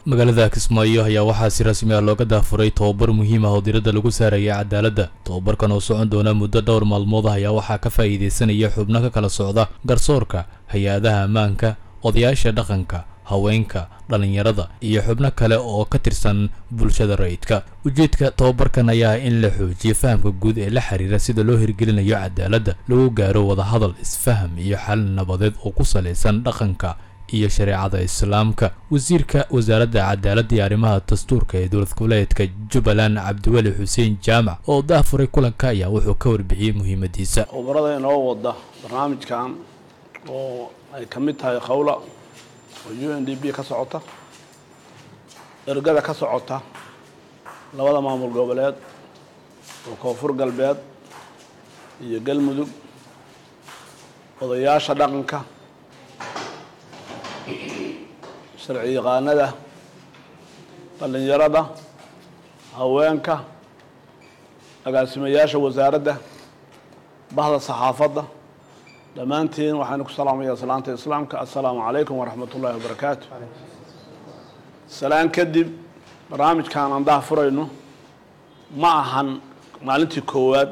magaalada kismaayo ayaa waxaa si rasmi ah looga daafuray tobabar muhiim ah oo diradda lagu saaraya cadaaladda tobabarkan oo socon doona muddo dhowr maalmood ah ayaa waxaa ka faa'iidaysanaya xubno ka kala socda garsoorka hay-adaha ammaanka odayaasha dhaqanka haweenka dhallinyarada iyo xubno kale oo ka tirsan bulshada rayidka ujeedka tobabarkan ayaa ah in la xoojiyo fahamka guud ee la xiriira sida loo hirgelinayo cadaaladda lagu gaaro wadahadal isfaham iyo xal nabadeed oo ku salaysan dhaqanka iyo shareecada islaamka wasiirka wasaaradda cadaaladda iyo arrimaha dastuurka ee dowlad goboleedka jubbaland cabdiweli xuseen jaamac oo daafuray kulanka ayaa wuxuu ka warbixiyey muhiimadiisa khubarada inoo wada barnaamijkan oo ay ka mid tahay qowla oo u n d b ka socota ergada ka socota labada maamul goboleed oo koonfur galbeed iyo galmudug odayaasha dhaqanka sharci yaqaanada dhallinyarada haweenka agaasimayaasha wasaaradda bahda saxaafadda dhammaantiin waxaanu ku salaamaya salaanta islaamka assalaamu calaykum waraxmat ullaahi wabarakaatu salaan kadib barnaamijkan aan daha furayno ma ahan maalintii koowaad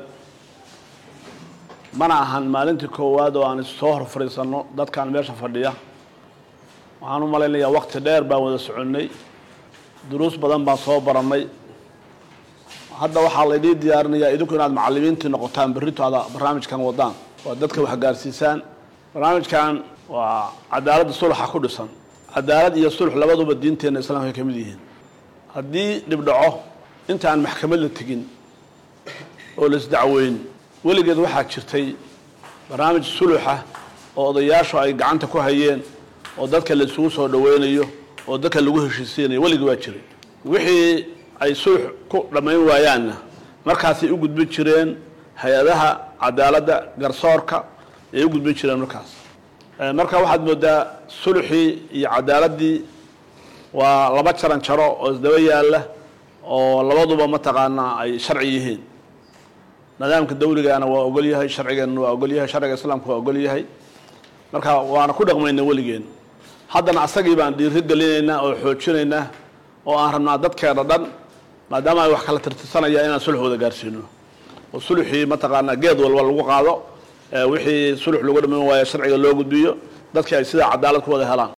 mana ahan maalintii koowaad oo aan issoo hor fadhiisanno dadkan meesha fadhiya waxaan u malaynayaa wakti dheer baan wada soconnay duruus badan baan soo barannay hadda waxaa laydii diyaarinayaa idinku inaad macallimiintii noqotaan berrito ada barnaamijkan wadaan oo dadka wax gaarsiisaan barnaamijkan waa cadaaladda sulxa ku dhisan cadaalad iyo sulx labaduba diinteenna islaamka ka mid yihiin haddii dhibdhaco intaan maxkamad la tegin oo laisdacweyn weligeed waxaa jirtay barnaamij suluxa oo odayaashu ay gacanta ku hayeen oo dadka la isugu soo dhaweynayo oo dadka lagu heshiisiinayo weligii waa jiray wixii ay sulx ku dhammayn waayaanna markaasay u gudbin jireen hay-adaha cadaaladda garsoorka ay u gudbin jireen markaas marka waxaad moodaa sulxii iyo cadaaladdii waa laba jaran jaro oo isdaba yaalla oo labaduba mataqaanaa ay sharci yihiin nidaamka dawligaana waa ogol yahay sharcigeenna waa ogol yahay sharciga islaamka waa ogol yahay marka waana ku dhaqmayna weligeen haddana asagii baan dhiiri gelinaynaa oo xoojinaynaa oo aan rabnaa dadkeena dhan maadaama ay wax kala tirtirsanayaan inaan sulx wada gaarsiino oo sulxii mataqaanaa geed walba lagu qaado wixii sulx lagu dhaman waayo sharciga loo gudbiyo dadkii ay sidaa cadaalad ku wada helaan